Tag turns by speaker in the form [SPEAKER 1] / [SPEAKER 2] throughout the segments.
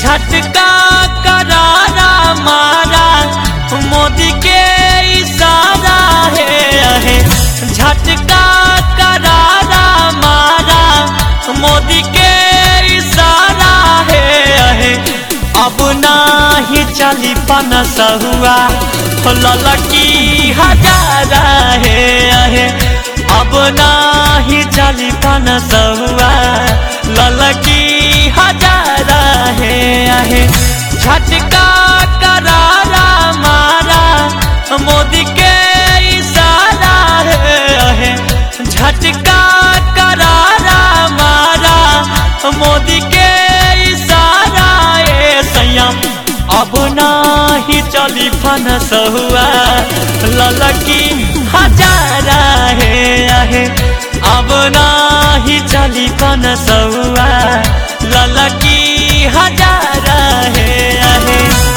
[SPEAKER 1] झटका करारा मारा मोदी के इशारा है है झटका करारा मारा मोदी के इशारा है है अब नाही चली पन सहुआ ललकी हजारा है है अब नाही चली पन सहुआ ललकी हजारा है है झटका करारा मारा मोदी के इशारा है है झटका करारा मारा मोदी के इशारा ए संयम अब नाही चली फन सहुआ ललकी हजारा है आहे अब नाही चली फन सहुआ ललकी हजारा है आहे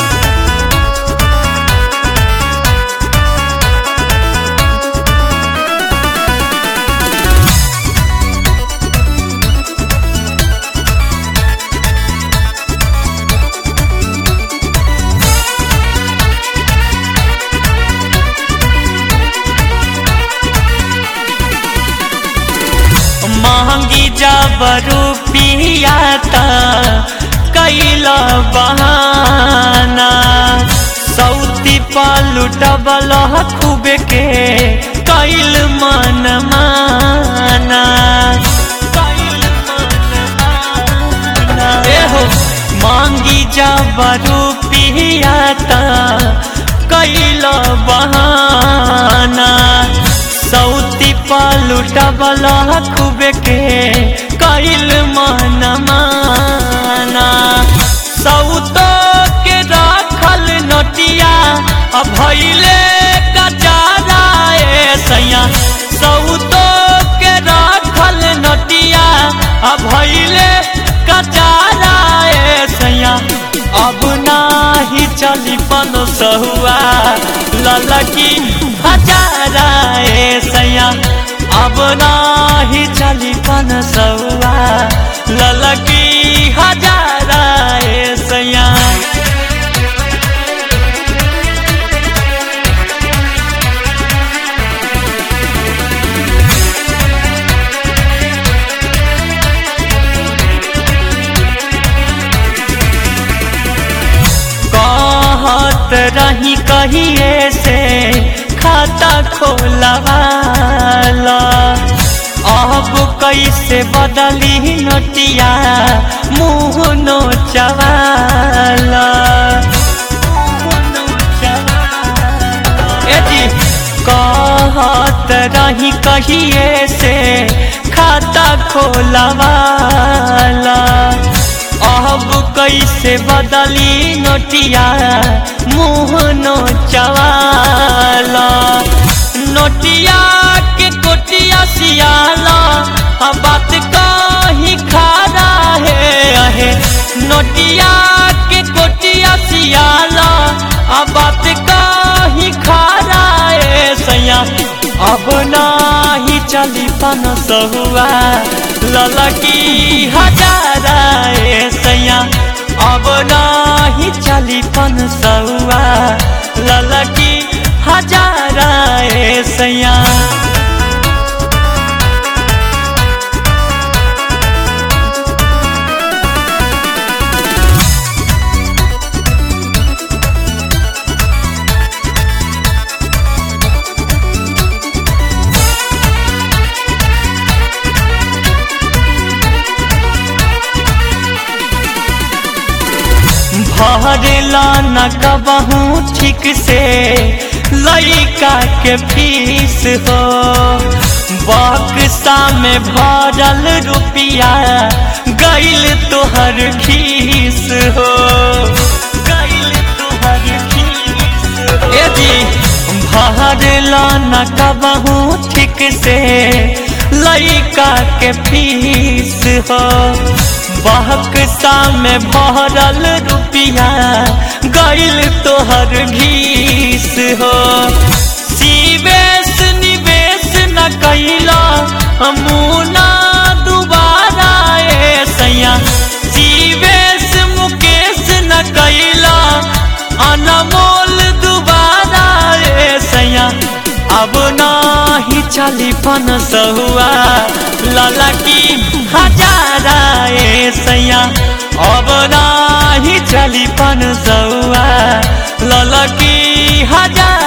[SPEAKER 1] महंगी जब रुपिया त कैल बहाना सौती पलुटबल खूबे के कैल मन माना कैल मन माना एहो मांगी जब रुपिया त कैल बहाना सौती पलुटबल खूबे के कैल मन माना सौतो के रखल नोटिया भैले कचारा ए सैया सौतो के रखल नोटिया भैले कचारा ए सैया अब नाही चली पन सहुआ ललकी हजारा ए सैया अब नाही चली पन सहुआ ललकी हजारा ए सैया कहत रही कहिए से खाता खोलवाला अब कैसे बदली नोटिया मुँह नोचवाला ए जी कहत रही कहिए से खाता खोलवाला अब कैसे बदली नोटिया मुँह नोचवाला नोटिया के कोटिया सियाला अब बात कही खारा है अहे नोटिया के कोटिया सियाला अब बात कही खारा है सैया अब नाही चली पन सहुआ ललकी हजारा ए सैया अब नाही चली पन सहुआ ललकी हजारा ए सैया भरेला न कबहू ठीक से लइका के फीस हो बक्सा में भरल रुपिया गैल तोहर खीस हो गैल तोहर खीस ए जी भरेला न कबहू ठीक से लइका के फीस हो बहकसा में भरल रुपिया गैल तोहर घीस हो सीवेश निवेश न कैला मुना दुबारा ए सैया सीवेश मुकेश अब नाही चली पन सहुआ लाला की हजारा ए सैया अब नाही चली पन सहुआ लाला की हजार